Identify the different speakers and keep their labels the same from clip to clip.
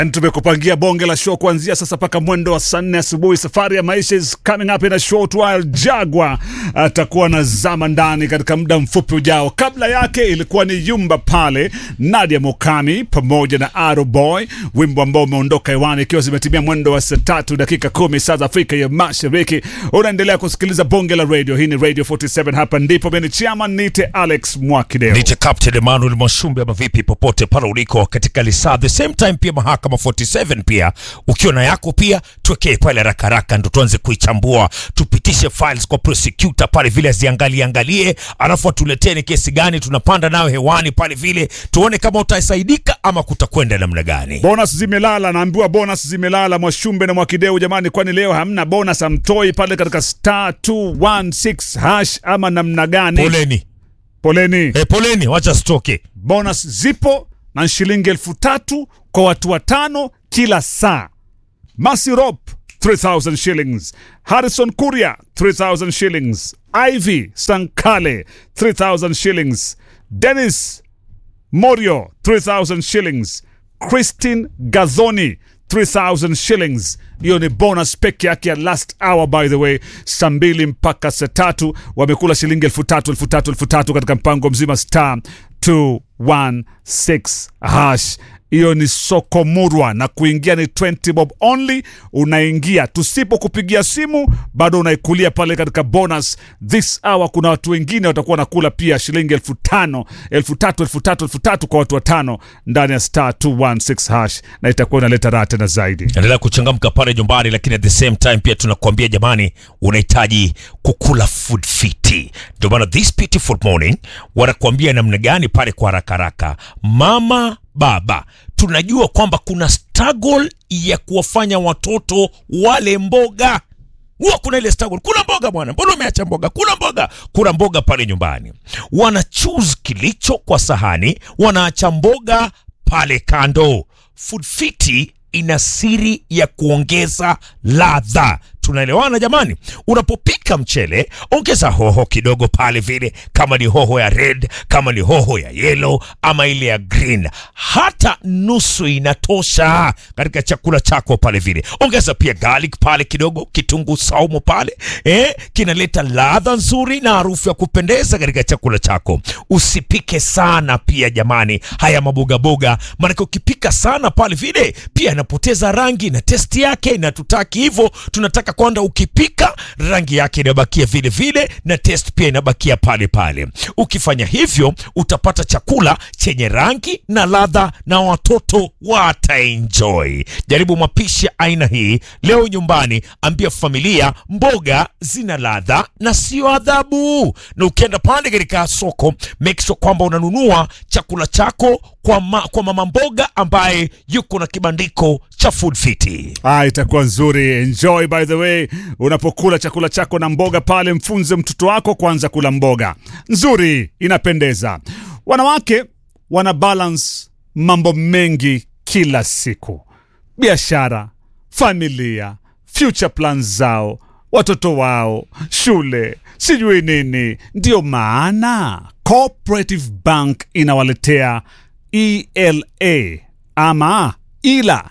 Speaker 1: tumekupangia bonge la show kuanzia sasa mpaka mwendo wa saa nne asubuhi. Safari ya maisha is coming up in a short while. Jagwa atakuwa na zama ndani katika muda mfupi ujao. Kabla yake ilikuwa ni Yumba pale, Nadia Mokami pamoja na Aro Boy, wimbo ambao umeondoka hewani ikiwa zimetimia mwendo wa saa tatu dakika kumi saa za Afrika ya Mashariki. Unaendelea kusikiliza bonge la radio. Hii ni Radio 47, hapa ndipo mimi ni chairman, nite Alex Mwakideo.
Speaker 2: Nite Captain Emmanuel Mwashumbe ama vipi, popote pale uliko katika lisaa, the same time pia mahakama 47 pia ukiwa na yako pia tuwekee pale haraka haraka, ndo tuanze kuichambua, tupitishe files kwa prosecutor pale vile aziangalie angalie, alafu atuletee ni kesi gani tunapanda nayo hewani pale vile, tuone kama utasaidika ama kutakwenda namna gani.
Speaker 1: Bonus zimelala, naambiwa bonus zimelala Mwashumbe na Mwakideu. Jamani, kwani leo hamna bonus amtoi pale katika star 216 hash ama namna gani?
Speaker 2: Poleni
Speaker 1: Poleni.
Speaker 2: eh, poleni, wacha stoke
Speaker 1: Bonus zipo na shilingi elfu tatu kwa watu watano kila saa. Masi Rop 3000 shillings, Harrison Kuria 3000 shillings, Ivy Sankale 3000 shillings, Dennis Morio 3000 shillings, Christine Gazoni 3000 shillings. Hiyo ni bonus peke yake ya last hour by the way, saa mbili mpaka saa tatu wamekula shilingi elfu tatu elfu tatu elfu tatu katika mpango mzima star 216 hash. Hiyo ni soko murwa na kuingia ni 20 bob only. Unaingia, tusipokupigia simu bado unaikulia pale katika bonus this hour. Kuna watu wengine watakuwa nakula pia shilingi elfu tano elfu tatu elfu tatu elfu tatu kwa watu watano ndani ya star 216 hash, na itakuwa inaleta raha tena zaidi.
Speaker 2: endelea kuchangamka pale nyumbani, lakini at the same time pia tunakuambia jamani, unahitaji kukula food fiti. Ndio maana this beautiful morning wanakuambia namna gani pale kwa haraka haraka. Mama baba, tunajua kwamba kuna struggle ya kuwafanya watoto wale mboga huwa kuna ile struggle, kuna mboga bwana, mbona umeacha mboga? Kuna mboga, kuna mboga pale nyumbani. Wana choose kilicho kwa sahani, wanaacha mboga pale kando. Food Fiti ina siri ya kuongeza ladha. Tunaelewana jamani? Unapopika mchele, ongeza hoho kidogo pale vile, kama ni hoho ya red, kama ni hoho ya yellow ama ile ya green, hata nusu inatosha katika chakula chako pale vile. Ongeza pia garlic pale kidogo, kitunguu saumu pale, eh, kinaleta ladha nzuri na harufu ya kupendeza katika chakula chako. Usipike sana pia jamani, haya mabogaboga, maanake ukipika sana pale vile pia inapoteza rangi na testi yake, na tutaki hivyo. Tunataka kwamba ukipika rangi yake inabakia vile vile na test pia inabakia pale pale. Ukifanya hivyo utapata chakula chenye rangi na ladha na watoto wataenjoy. Jaribu mapishi ya aina hii leo nyumbani, ambia familia mboga zina ladha na sio adhabu. Na ukienda pale katika soko, make sure kwamba unanunua chakula chako kwa, ma, kwa mama mboga ambaye yuko na kibandiko cha Food Fiti.
Speaker 1: Ah, itakuwa nzuri. Enjoy by the way, unapokula chakula chako na mboga pale, mfunze mtoto wako kwanza kula mboga nzuri, inapendeza. Wanawake wana balance mambo mengi kila siku, biashara, familia, future plans zao, watoto wao, shule, sijui nini. Ndiyo maana Cooperative Bank inawaletea ELA ama ila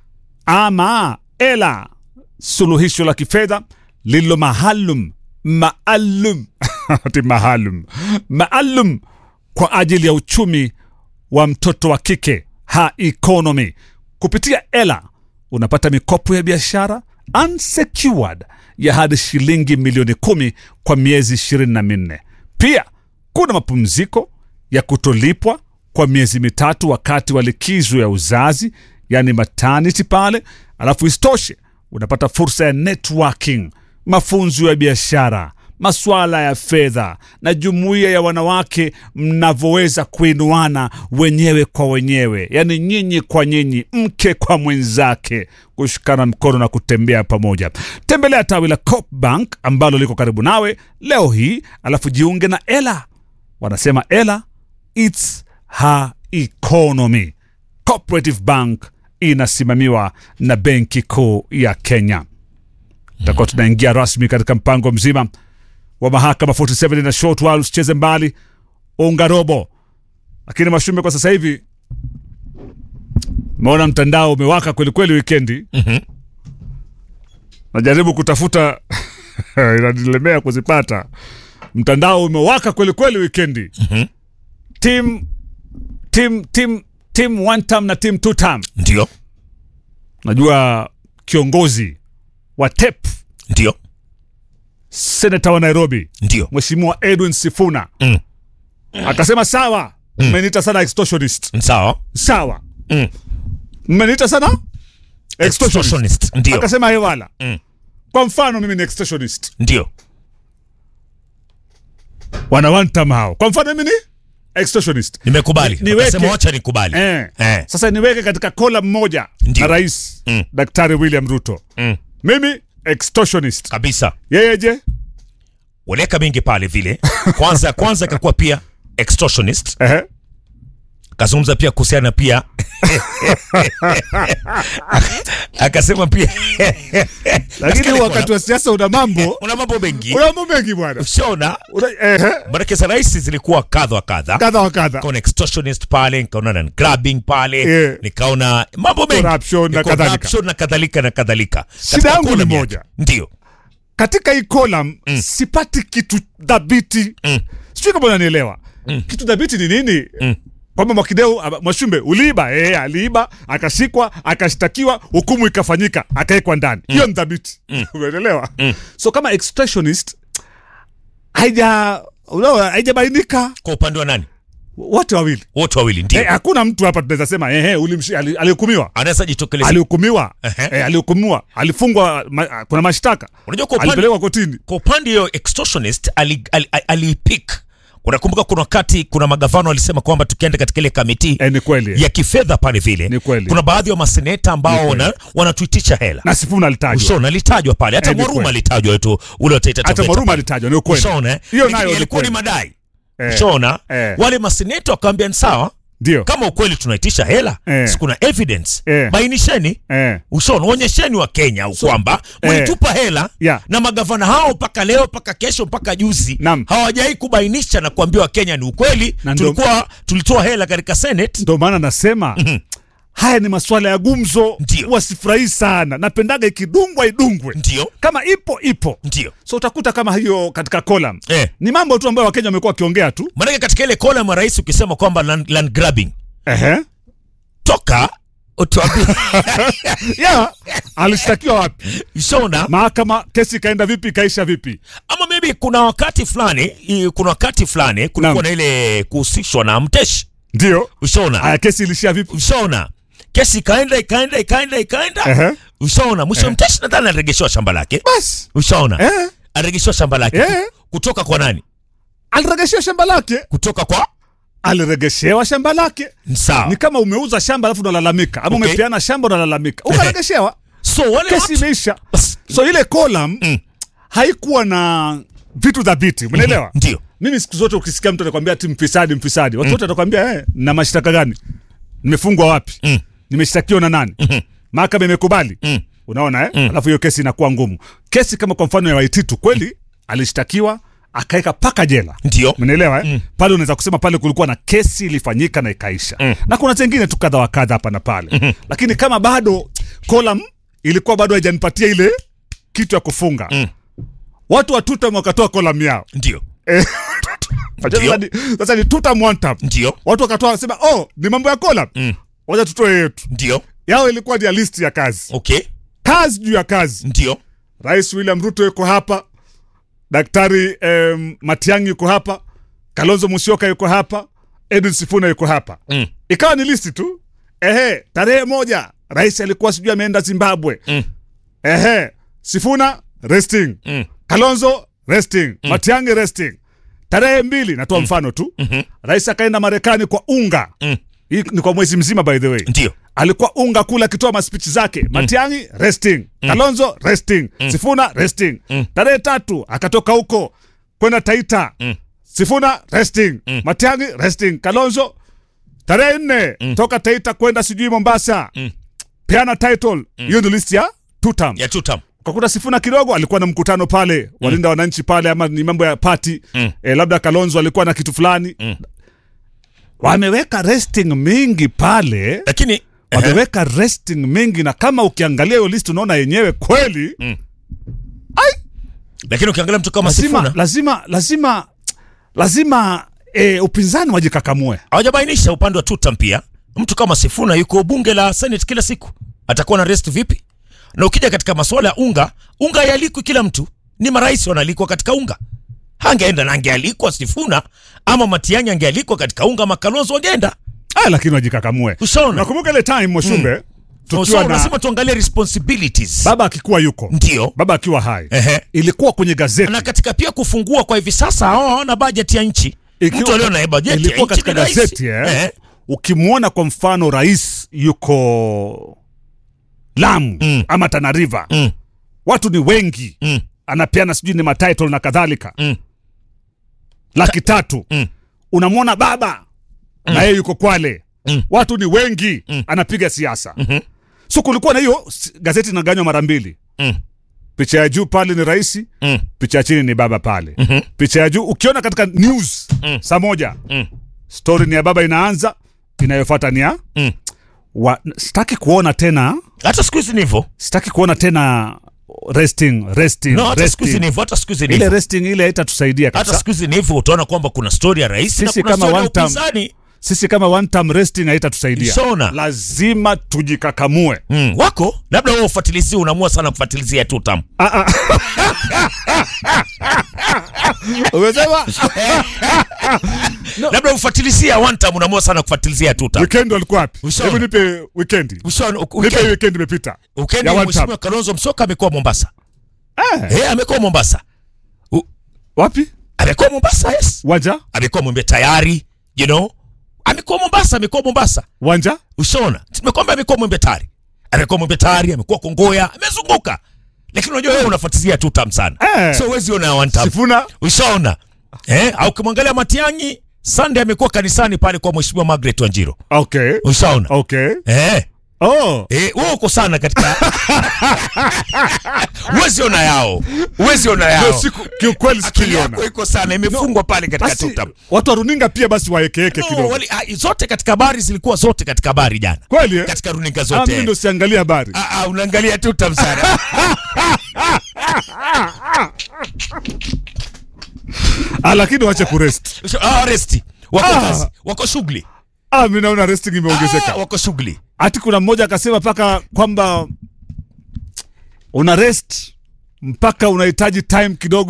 Speaker 1: ama ela, suluhisho la kifedha lililo maalum maalum ati maalum maalum kwa ajili ya uchumi wa mtoto wa kike ha economy. Kupitia ela unapata mikopo ya biashara unsecured ya hadi shilingi milioni kumi kwa miezi ishirini na minne. Pia kuna mapumziko ya kutolipwa kwa miezi mitatu wakati wa likizo ya uzazi yani maternity pale. Alafu isitoshe unapata fursa ya networking, mafunzo ya biashara, masuala ya fedha na jumuiya ya wanawake mnavyoweza kuinuana wenyewe kwa wenyewe, yani nyinyi kwa nyinyi, mke kwa mwenzake, kushikana mkono na kutembea pamoja. Tembelea tawi la Coop Bank ambalo liko karibu nawe leo hii, alafu jiunge na Ela. Wanasema Ela, it's her economy. Cooperative Bank inasimamiwa na Benki Kuu ya Kenya. Tutakuwa tunaingia rasmi katika mpango mzima wa mahakama 47 na short while. Usicheze mbali, unga robo. Lakini Mashumbe, kwa sasa hivi Umeona mtandao umewaka kwelikweli wikendi.
Speaker 2: Mhm.
Speaker 1: Najaribu kutafuta inanilemea kuzipata. Mtandao umewaka kwelikweli wikendi.
Speaker 2: Mhm.
Speaker 1: Team team team team one term na team two term.
Speaker 2: Ndio,
Speaker 1: Najua kiongozi wa TEP
Speaker 2: ndio,
Speaker 1: senata wa Nairobi
Speaker 2: ndio.
Speaker 1: Mheshimiwa Edwin Sifuna
Speaker 2: Mm.
Speaker 1: akasema sawa, mmeniita sana extortionist.
Speaker 2: Sawa.
Speaker 1: Sawa,
Speaker 2: Mm.
Speaker 1: mmeniita sana extortionist.
Speaker 2: Extortionist. Ndio,
Speaker 1: Akasema hewala.
Speaker 2: Mm.
Speaker 1: Kwa mfano mimi ni extortionist,
Speaker 2: ndio,
Speaker 1: wana one term hao. Kwa mfano mimi ni extortionist.
Speaker 2: nimekubali.
Speaker 1: Ni- niweke-
Speaker 2: Akasema wacha nikubali.
Speaker 1: Eh.
Speaker 2: Eh.
Speaker 1: Sasa niweke katika kola mmoja
Speaker 2: Ndio.
Speaker 1: na rais
Speaker 2: Mm.
Speaker 1: Daktari William Ruto.
Speaker 2: Mm.
Speaker 1: Mimi extortionist.
Speaker 2: Kabisa.
Speaker 1: Yeye je?
Speaker 2: Waleka mingi pale vile. Kwanza kwanza akakuwa pia extortionist.
Speaker 1: Ehe.
Speaker 2: Akazungumza pia kuhusiana pia akasema pia
Speaker 1: Lakini wakati wa siasa una mambo,
Speaker 2: una mambo mengi
Speaker 1: una mambo mengi bwana.
Speaker 2: ushaona
Speaker 1: Una ehe,
Speaker 2: maanake za rais zilikuwa kadha wa kadha
Speaker 1: kadha wa kadha.
Speaker 2: nikaona extortionist pale nikaona na grabbing pale
Speaker 1: Yeah.
Speaker 2: nikaona mambo mengi
Speaker 1: Corruption na kadhalika.
Speaker 2: Corruption na kadhalika na kadhalika
Speaker 1: Shida
Speaker 2: Katika
Speaker 1: yangu ni
Speaker 2: column
Speaker 1: moja.
Speaker 2: yake. ndio
Speaker 1: Katika hii column sipati kitu dhabiti.
Speaker 2: Mm.
Speaker 1: Sijui kama unanielewa. Kitu dhabiti ni nini?
Speaker 2: Mm.
Speaker 1: Kwamba Mwakideu aba- Mwashumbe uliiba, eh, aliiba, akashikwa, akashtakiwa, hukumu ikafanyika, akawekwa ndani. Hiyo ni dhabiti. Umeelewa? So kama extortionist haija unaona haijabainika
Speaker 2: kwa upande wa nani
Speaker 1: wote wawili.
Speaker 2: wote wawili ndio
Speaker 1: Eh, hakuna mtu hapa tunaweza sema ehe, ulimshi ali- alihukumiwa.
Speaker 2: anaweza jitokeleza
Speaker 1: Alihukumiwa.
Speaker 2: Ehe.
Speaker 1: Eh, alihukumiwa. Alifungwa ma, kuna mashtaka.
Speaker 2: unajua kwa upande
Speaker 1: Alipelekwa kotini.
Speaker 2: kwa upande hiyo extortionist ali, ali, ali, alipick unakumbuka kuna wakati kuna magavana walisema kwamba tukienda katika ile kamiti
Speaker 1: Eh, ni kweli.
Speaker 2: ya kifedha pale vile
Speaker 1: Ni kweli.
Speaker 2: kuna baadhi ya maseneta ambao wana, wanatuitisha hela
Speaker 1: Na Sifuna alitajwa.
Speaker 2: ushaona alitajwa pale hata
Speaker 1: Eh, ni
Speaker 2: Mwaruma
Speaker 1: kweli.
Speaker 2: alitajwa tu ule wataita
Speaker 1: Hata
Speaker 2: Taveta
Speaker 1: Mwaruma
Speaker 2: pale.
Speaker 1: alitajwa, ni ukweli.
Speaker 2: ushaona eh?
Speaker 1: Hiyo
Speaker 2: Lakini
Speaker 1: nayo ni
Speaker 2: yalikuwa ni
Speaker 1: kweli.
Speaker 2: madai
Speaker 1: Eh.
Speaker 2: ushaona
Speaker 1: Eh.
Speaker 2: wale maseneta wakawambia ni sawa
Speaker 1: Ndio.
Speaker 2: kama ukweli tunaitisha hela
Speaker 1: Eh.
Speaker 2: si kuna evidence
Speaker 1: Eh.
Speaker 2: bainisheni
Speaker 1: Eh.
Speaker 2: ushaona onyesheni wa Kenya kwamba
Speaker 1: eh.
Speaker 2: mlitupa hela
Speaker 1: Yeah.
Speaker 2: na magavana hao mpaka leo mpaka kesho mpaka juzi
Speaker 1: Naam.
Speaker 2: hawajai kubainisha na kuambia Wakenya ni ukweli
Speaker 1: Na ndo-
Speaker 2: tulikuwa tulitoa hela katika Senate
Speaker 1: Ndio maana nasema haya ni masuala ya gumzo,
Speaker 2: Ndio.
Speaker 1: wasifurahi sana. Napendaga ikidungwa idungwe,
Speaker 2: ndio
Speaker 1: kama ipo ipo.
Speaker 2: ndio
Speaker 1: So utakuta kama hiyo katika column
Speaker 2: eh.
Speaker 1: ni mambo tu ambayo Wakenya wamekuwa wakiongea tu.
Speaker 2: Maanake katika ile kola ya rais ukisema kwamba land, land grabbing
Speaker 1: Ehe.
Speaker 2: toka utuambie
Speaker 1: Yeah. Alishtakiwa wapi?
Speaker 2: shona
Speaker 1: Mahakama, kesi ikaenda vipi? Ikaisha vipi?
Speaker 2: ama maybe kuna wakati fulani i- kuna wakati fulani kulikuwa
Speaker 1: Naam.
Speaker 2: na ile kuhusishwa na mteshi
Speaker 1: Ndio.
Speaker 2: ushona
Speaker 1: Haya, kesi ilishia vipi?
Speaker 2: ushona kesi ikaenda ikaenda ikaenda ikaenda
Speaker 1: Ehe.
Speaker 2: ushaona mwisho mteshi nadhani aliregeshewa shamba lake
Speaker 1: Basi.
Speaker 2: ushaona
Speaker 1: Eh.
Speaker 2: aliregeshewa shamba lake
Speaker 1: Eh.
Speaker 2: kutoka kwa nani
Speaker 1: Aliregeshewa shamba lake.
Speaker 2: kutoka kwa
Speaker 1: Aliregeshewa shamba lake.
Speaker 2: sawa
Speaker 1: Ni kama umeuza shamba alafu unalalamika, ama
Speaker 2: Okay.
Speaker 1: umepeana shamba unalalamika, ukaregeshewa.
Speaker 2: so wale
Speaker 1: kesi
Speaker 2: watu
Speaker 1: imeisha.
Speaker 2: Bas.
Speaker 1: So ile column
Speaker 2: Mm.
Speaker 1: haikuwa na vitu dhabiti, umeelewa?
Speaker 2: ndio
Speaker 1: Mimi siku zote ukisikia mtu anakwambia ati mfisadi mfisadi, watu wote watakwambia eh, na mashtaka gani? Nimefungwa wapi?
Speaker 2: Mm.
Speaker 1: Nimeshtakiwa na nani? Mahakama imekubali.
Speaker 2: Mm.
Speaker 1: Unaona eh? Alafu hiyo kesi inakuwa ngumu. Kesi kama kwa mfano ya Waititu kweli alishtakiwa akaeka paka jela.
Speaker 2: ndio
Speaker 1: Umeelewa eh? Pale unaweza kusema pale kulikuwa na kesi ilifanyika na ikaisha. Na kuna zingine tu kadha wa kadha hapa na pale. Lakini kama bado column ilikuwa bado haijanipatia ile kitu ya kufunga.
Speaker 2: Mm.
Speaker 1: Watu wa tutam wakatoa column yao.
Speaker 2: ndio
Speaker 1: Eh,
Speaker 2: Ndio.
Speaker 1: Sasa ni, sasa ni tutam one tam.
Speaker 2: ndio
Speaker 1: Watu wakatoa wasema, "Oh, ni mambo ya column."
Speaker 2: Mm.
Speaker 1: Wacha tutoe yetu.
Speaker 2: ndio
Speaker 1: Yao ilikuwa ni ya list ya kazi.
Speaker 2: okay
Speaker 1: Kazi juu ya kazi.
Speaker 2: ndio
Speaker 1: Rais William Ruto yuko hapa, Daktari um, Matiang'i yuko hapa, Kalonzo Musyoka yuko hapa, Edwin Sifuna yuko hapa.
Speaker 2: Mm.
Speaker 1: Ikawa ni listi tu. Ehe, tarehe moja rais alikuwa sijui ameenda Zimbabwe.
Speaker 2: Mm.
Speaker 1: Ehe, Sifuna resting,
Speaker 2: Mm.
Speaker 1: Kalonzo resting, Matiang'i resting. Tarehe mbili, natoa mfano tu. Rais akaenda Marekani kwa unga.
Speaker 2: Mm.
Speaker 1: Hii ni kwa mwezi mzima by the way
Speaker 2: ndio
Speaker 1: alikuwa unga kula akitoa maspichi zake Matiang'i resting Kalonzo resting Sifuna resting tarehe tatu akatoka huko kwenda Taita Sifuna resting Matiang'i resting Kalonzo tarehe nne toka Taita kwenda sijui Mombasa peana title hiyo ndio list ya two term
Speaker 2: ya tutam
Speaker 1: ukakuta Sifuna kidogo alikuwa na mkutano pale walinda wananchi pale ama ni mambo ya party
Speaker 2: Mm.
Speaker 1: eh, labda Kalonzo alikuwa na kitu fulani wameweka resting mingi pale
Speaker 2: lakini
Speaker 1: wameweka resting mengi na kama ukiangalia hiyo list unaona yenyewe kweli
Speaker 2: lakini ukiangalia mtu kama
Speaker 1: lazima
Speaker 2: Sifuna
Speaker 1: lazima lazima lazima e, upinzani wajikakamue
Speaker 2: hawajabainisha upande wa tutam pia mtu kama Sifuna yuko bunge la Senate kila siku atakuwa na rest vipi na ukija katika masuala ya unga unga yalikwi kila mtu ni marais wanalikwa katika unga hangeenda na angealikwa Sifuna ama Matiang'i angealikwa katika unga Makalonzo wangeenda
Speaker 1: ah, lakini wajikakamue
Speaker 2: ushaona
Speaker 1: nakumbuka ile time moshumbe tukiwa
Speaker 2: so
Speaker 1: na
Speaker 2: lazima tuangalie responsibilities
Speaker 1: baba akikuwa yuko
Speaker 2: ndio
Speaker 1: baba akiwa hai
Speaker 2: Ehe.
Speaker 1: ilikuwa kwenye gazeti
Speaker 2: na katika pia kufungua kwa hivi sasa hao hawana bajeti ya nchi
Speaker 1: Ikiwa-
Speaker 2: mtu alio na bajeti ya
Speaker 1: ilikuwa
Speaker 2: nchi
Speaker 1: katika
Speaker 2: ni rais.
Speaker 1: gazeti eh?
Speaker 2: Ehe.
Speaker 1: ukimwona kwa mfano rais yuko Lamu
Speaker 2: Mm.
Speaker 1: ama Tana River
Speaker 2: Mm,
Speaker 1: watu ni wengi
Speaker 2: mm,
Speaker 1: anapeana sijui ni matitle na kadhalika
Speaker 2: mm,
Speaker 1: laki tatu
Speaker 2: mm.
Speaker 1: unamwona baba na yeye yuko Kwale
Speaker 2: Mm.
Speaker 1: watu ni wengi
Speaker 2: Mm.
Speaker 1: anapiga siasa
Speaker 2: Mhm.
Speaker 1: so kulikuwa na hiyo s- gazeti inaganywa mara mbili
Speaker 2: Mm,
Speaker 1: picha ya juu pale ni rais
Speaker 2: mm,
Speaker 1: picha ya chini ni baba pale
Speaker 2: mhm,
Speaker 1: picha ya juu ukiona katika news
Speaker 2: Mm.
Speaker 1: saa moja
Speaker 2: mm,
Speaker 1: story ni ya baba inaanza inayofuata ni ya
Speaker 2: mm.
Speaker 1: wa, sitaki kuona tena
Speaker 2: hata siku hizi ni hivyo
Speaker 1: sitaki kuona tena resting resting,
Speaker 2: no, hata siku hizi
Speaker 1: resting.
Speaker 2: ni hivyo hata siku hizi ni
Speaker 1: ile
Speaker 2: hivyo
Speaker 1: resting ile haitatusaidia
Speaker 2: hata
Speaker 1: kabisa
Speaker 2: siku hizi ni hivyo utaona kwamba kuna story ya rais na
Speaker 1: Sisi
Speaker 2: kuna
Speaker 1: kama
Speaker 2: story ya
Speaker 1: one term-
Speaker 2: upinzani
Speaker 1: sisi kama one term resting haitatusaidia
Speaker 2: Shona.
Speaker 1: lazima tujikakamue
Speaker 2: mm. wako labda wewe ufuatilizie unaamua sana kufuatilizia tu tam
Speaker 1: umesema
Speaker 2: labda ufuatilizia one time unaamua sana kufuatilizia tu tam
Speaker 1: weekend walikuwa wapi
Speaker 2: Ushaona.
Speaker 1: hebu nipe weekend
Speaker 2: Ushaona,
Speaker 1: nipe
Speaker 2: weekend-
Speaker 1: weekend imepita
Speaker 2: weekend
Speaker 1: ya one
Speaker 2: mheshimiwa Kalonzo Musyoka amekuwa Mombasa
Speaker 1: eh,
Speaker 2: eh amekuwa Mombasa
Speaker 1: wapi
Speaker 2: amekuwa Mombasa yes
Speaker 1: wanja
Speaker 2: amekuwa mwembe tayari you know amekuwa Mombasa amekuwa Mombasa
Speaker 1: wanja
Speaker 2: ushaona tumekwambia amekuwa mwembe tayari amekuwa mwembe tayari amekuwa Kongoya amezunguka lakini unajua wewe unafuatilia tu tam sana
Speaker 1: Eh.
Speaker 2: so huwezi ona one time
Speaker 1: sifuna
Speaker 2: ushaona eh au ukimwangalia Matiang'i Sunday amekuwa kanisani pale kwa mheshimiwa Margaret Wanjiro
Speaker 1: okay
Speaker 2: ushaona
Speaker 1: okay
Speaker 2: eh
Speaker 1: oh
Speaker 2: Eh, wewe uko sana katika uwezi ona yao uwezi ona
Speaker 1: Ndio
Speaker 2: yao
Speaker 1: siku kiukweli
Speaker 2: akili
Speaker 1: sikuiona
Speaker 2: yako iko sana imefungwa pale katika
Speaker 1: basi
Speaker 2: tutam
Speaker 1: watu wa runinga pia basi waekeeke
Speaker 2: no,
Speaker 1: kidogo
Speaker 2: wali, ah, zote katika habari zilikuwa zote katika habari jana
Speaker 1: kweli eh?
Speaker 2: katika runinga
Speaker 1: Ah, mimi
Speaker 2: zote
Speaker 1: ndo siangalia habari
Speaker 2: Ah, ah, unaangalia tutam sana
Speaker 1: ah, lakini wache kurest
Speaker 2: ah, resti wako
Speaker 1: Ah.
Speaker 2: kazi wako shughuli
Speaker 1: ah, mi naona resting imeongezeka
Speaker 2: ah, wako shughuli
Speaker 1: hati kuna mmoja akasema mpaka kwamba una rest mpaka unahitaji time kidogo